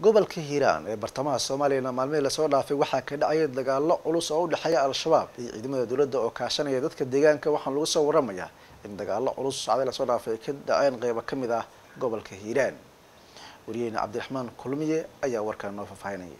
gobolka hiiraan ee bartamaha soomaaliyana maalmihii lasoo dhaafay waxaa ka dhacaya dagaalo culus oo u dhexeeya al-shabaab iyo ciidamada dowladda oo kaashanaya dadka deegaanka waxaana lagu soo waramayaa in dagaalo culus sacday lasoo dhaafay ay ka dhaceen qeybo ka mid ah gobolka hiiraan wariyeyne cabdiraxmaan kulmiye ayaa warkaan noo faahfaahinaya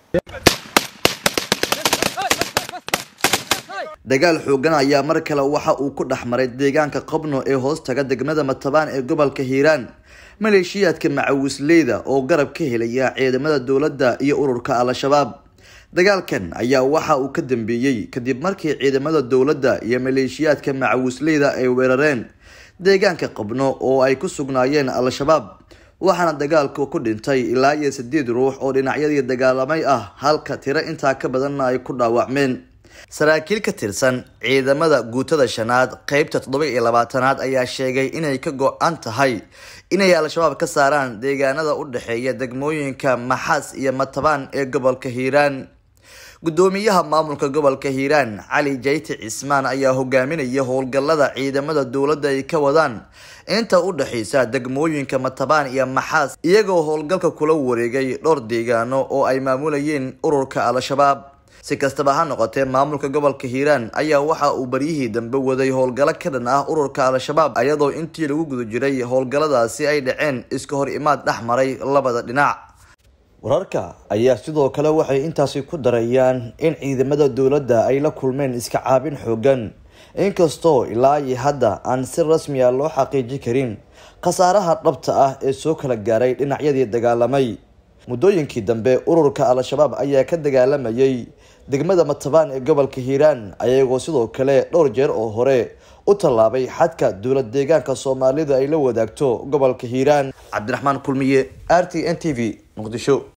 dagaal xoogan ayaa mar kale waxa uu ku dhex maray deegaanka qabno ee hoostaga degmada matabaan ee gobolka hiiraan maleeshiyaadka macawisleyda oo garab ka helaya ciidamada dowladda iyo ururka al-shabaab dagaalkan ayaa waxa uu ka dambeeyey kadib markii ciidamada dowladda iyo maleeshiyaadka macawisleyda ay weerareen deegaanka qabno oo ay ku sugnaayeen al-shabaab waxaana dagaalku ku dhintay ilaa iyo sideed ruux oo dhinacyadii dagaalamay ah halka tiro intaa ka badanna ay ku dhaawacmeen saraakiil ka tirsan ciidamada guutada shanaad qeybta toddoba iyo labaatanaad ayaa sheegay inay ka go-an tahay inay al-shabaab ka saaraan deegaanada u dhexeeya degmooyinka maxaas iyo matabaan ee gobolka hiiraan gudoomiyaha maamulka gobolka hiiraan cali jayti cismaan ayaa hogaaminaya howlgallada ciidamada dowladda ay ka wadaan inta u dhexeysa degmooyinka matabaan iyo maxaas iyagoo howlgalka kula wareegay dhowr deegaano oo ay maamulayeen ururka al-shabaab si kastaba ha noqotee maamulka gobolka hiiraan ayaa waxa uu baryihii dambe waday howlgallo ka dhan ah ururka al-shabaab iyadoo intii lagu guda jiray howlgalladaasi ay dhaceen iska hor imaad dhex maray labada dhinac wararka ayaa sidoo kale waxay intaasi ku darayaan in ciidamada dowladda ay la kulmeen iska caabin xoogan inkastoo ilaa iyo hadda aan si rasmi a loo xaqiiji karin khasaaraha dhabta ah ee soo kala gaaray dhinacyadii dagaalamay muddooyinkii dambe ururka al-shabaab ayaa ka dagaalamayay degmada matabaan ee gobolka hiiraan ayagoo sidoo kale dhowr jeer oo hore u tallaabay xadka dowlad deegaanka soomaalida ay la wadaagto gobolka hiiraan cabdiraxmaan kulmiye r t n t v muqdisho